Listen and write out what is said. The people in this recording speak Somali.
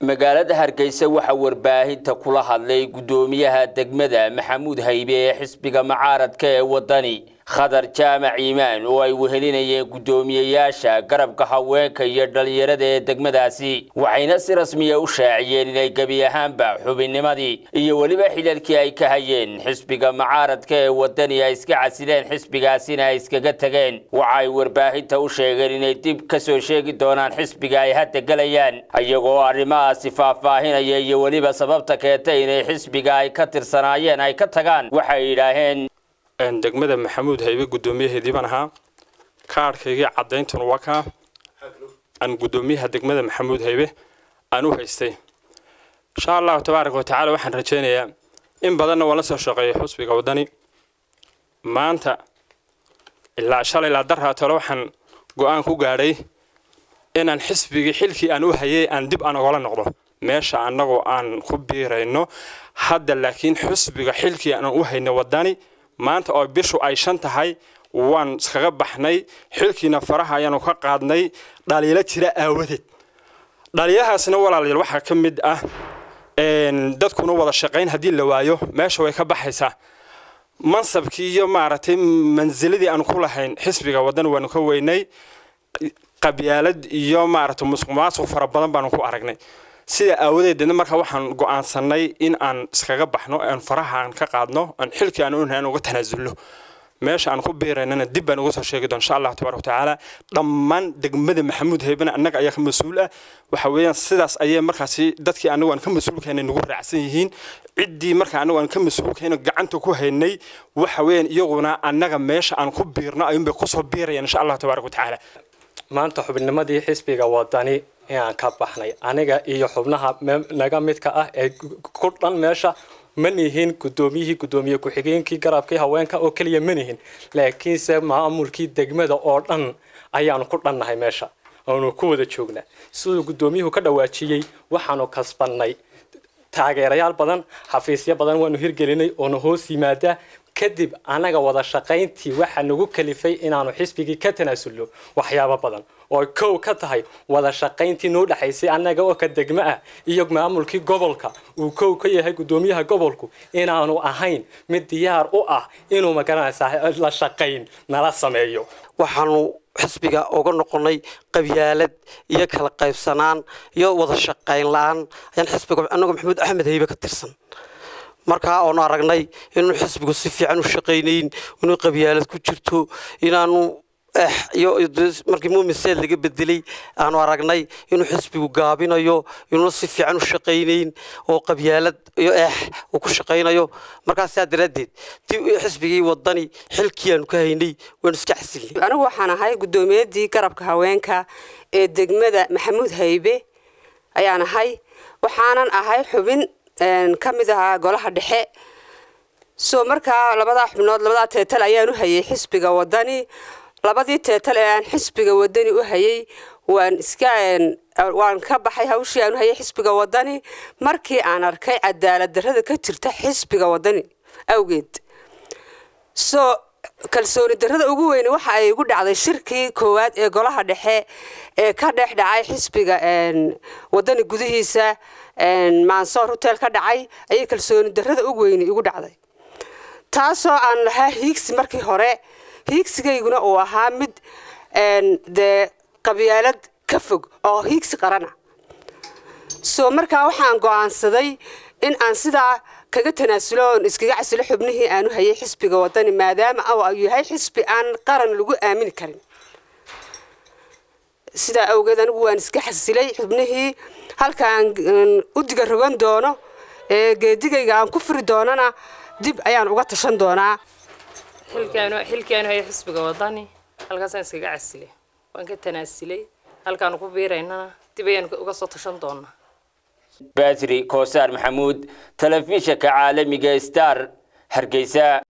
magaalada hargeysa waxaa warbaahinta kula hadlay guddoomiyaha degmada maxamuud haybe ee xisbiga mucaaradka ee wadani khadar jaamac iimaan oo ay wehelinayeen guddoomiyeyaasha garabka haweenka iyo dhalinyarada ee degmadaasi waxayna si rasmiya u shaaciyeen inay gebi ahaanba xubinnimadii iyo weliba xilalkii ay ka hayeen xisbiga mucaaradka ee wadani ay iska casileen xisbigaasina ay iskaga tageen waxa ay warbaahinta u sheegeen inay dib ka soo sheegi doonaan xisbiga ay hadda gelayaan iyagoo arrimahaasi faahfaahinaya iyo weliba sababta keentay inay xisbiga ay ka tirsanaayeen ay ka tagaan waxay yidhaaheen degmada maxamuud haybe guddoomiyaheedii baan ahaa kaadhkaygii caddayntan waa kaa aan guddoomiyaha degmada maxamuud haybe aan u haystay insha allahu tabaaraka watacaala waxaan rajaynayaa in badanna waan la soo shaqeeyay xusbiga waddani maanta ilaa shalay ilaa daraa tole waxaan go-aan ku gaadhay inaan xisbigii xilkii aan u hayay aan dib aan ogala noqdo meesha annagoo aan ku biirayno hadda laakiin xusbiga xilkii aan u haynay waddani maanta oo bishu ay shan tahay waan iskaga baxnay xilkiina faraha ayaanu ka qaadnay dhaliilo jira aawadeed dhaliilahaasna walaalayaal waxaa ka mid ah dadkuna wada shaqayn haddii la waayo meesha way ka baxaysaa mansabkii iyo maaragtay mansiladii aan ku lahayn xisbiga waddan waanu ka weynay qabyaalad iyo maaragtay musuq maasuq fara badan baanu ku aragnay sida aawadeedna markaa waxaan go'aansanay in aan iskaga baxno aan faraha aan ka qaadno aan xilkii aan unahay aan uga tanaasulno meesha aan ku biiraynana dib baan uga soo sheegi doon insha allah tabaaraka watacaala dhammaan degmada maxamuud haybana annaga ayaa ka mas-uul ah waxa weeyaan sidaas ayay markaasi dadkii annagu aan ka mas-uulkayna nagu raacsan yihiin ciddii markaa annagu aan ka mas-uulkayna gacanta ku haynay waxa weeyaan iyaguna annaga meesha aan ku biirno ayuunbay kusoo biirayaan insha allah tabaaraka watacaala maanta xubnimadii xisbiga wadani inaan ka baxnay aniga iyo xubnaha naga midka ah ee ku dhan meesha ma nihin guddoomiyihii guddoomiye ku-xigeenkii garabkii haweenka oo keliya ma nihin laakiinse maamulkii degmada oo dhan ayaanu ku dhannahay meesha aanu ku wada joognaa siduu guddoomiyuhu ka dhawaajiyey waxaanu kasbannay taageerayaal badan xafiisyo badan waanu hirgelinay oona hoos yimaadaa kadib anaga wada shaqayntii waxaa nagu kalifay inaanu xisbigii ka tanaasulno waxyaabo badan oo kow ka tahay wada shaqayntii noo dhexaysay annaga oo ka degmo ah iyo maamulkii gobolka uu kow ka yahay guddoomiyaha gobolku inaanu ahayn mid diyaar u ah inuu magaranaysaa la shaqayn nala sameeyo waxaanu xisbiga uga noqonay qabyaalad iyo kala qaybsanaan iyo wada shaqayn la-aan ayaan xisbiga annagu maxamuud axmed haybe ka tirsan markaa oonu aragnay inuu xisbigu si fiican u shaqaynayn inuu qabyaalad ku jirto inaanu iyo markii muumin seed laga bedelay aanu aragnay inuu xisbigu gaabinayo inuuna si fiican u shaqaynayn oo qabyaalad iyo eex uu ku shaqaynayo markaa sidaa daraaddeed xisbigii wadani xilkii aanu ka haynay waanu iska casilnay anigu waxaan ahay guddoomiyadii garabka haweenka ee degmada maxamuud haybe ayaan ahay waxaanan ahay xubin ka mid ahaa golaha dhexe soo markaa labadaa xubnood labadaa teetal ayaan u hayay xisbiga wadani labadii teetal ee aan xisbiga wadani u hayay waan iska waan ka baxay hawshii aan u hayay xisbiga wadani markii aan arkay cadaalad darrada ka jirta xisbiga wadani awgeed soo kalsooni darrada ugu weyne waxa ay igu dhacday shirkii koowaad ee golaha dhexe ee ka dhex dhacay xisbiga wadani gudihiisa maansoor hotel ka dhacay ayay kalsooni darrada ugu weyne igu dhacday taasoo aan lahaa hiigsi markii hore hiigsigayguna uu ahaa mid dee qabyaalad ka fog oo hiigsi qarana soo markaa waxaan go'aansaday in aan sidaa kaga tanaasulo oon iskaga casilo xubnihii aanu hayay xisbiga wadani maadaama uu yahay xisbi aan qaran lagu aamini karin sidaa awgeed anigu waan iska xasilay xubnihii halkaan u diga rogan doono ee geedigayga aan ku furi doonana dib ayaan uga tashan doonaa xilkiaanu haya xisbiga wadani halkaasaan iskaga casilay waan ka tanaasilay halkaanu ku biiraynana dib ayaan uga soo tashan doonaa batri koosaar maxamuud telefishinka caalamiga star hargeysa